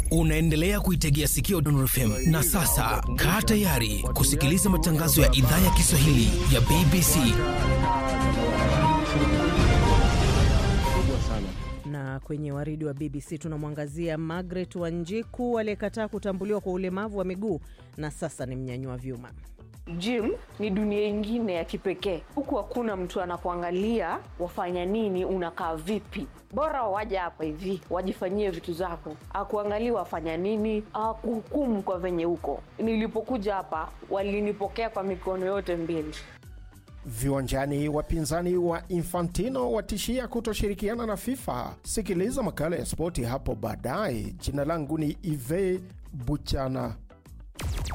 Unaendelea kuitegea sikio Dondor FM na sasa kaa tayari kusikiliza matangazo ya idhaa ya Kiswahili ya BBC. Na kwenye waridi wa BBC tunamwangazia Margaret Wanjiku aliyekataa kutambuliwa kwa ulemavu wa miguu na sasa ni mnyanyua vyuma. Gym ni dunia ingine ya kipekee. Huku hakuna mtu anakuangalia wafanya nini, unakaa vipi. Bora waja hapa hivi wajifanyie vitu zako, akuangalia wafanya nini, akuhukumu kwa venye huko. Nilipokuja hapa walinipokea kwa mikono yote mbili. Viwanjani, wapinzani wa Infantino watishia kutoshirikiana na FIFA. Sikiliza makala ya spoti hapo baadaye. Jina langu ni Ive Buchana.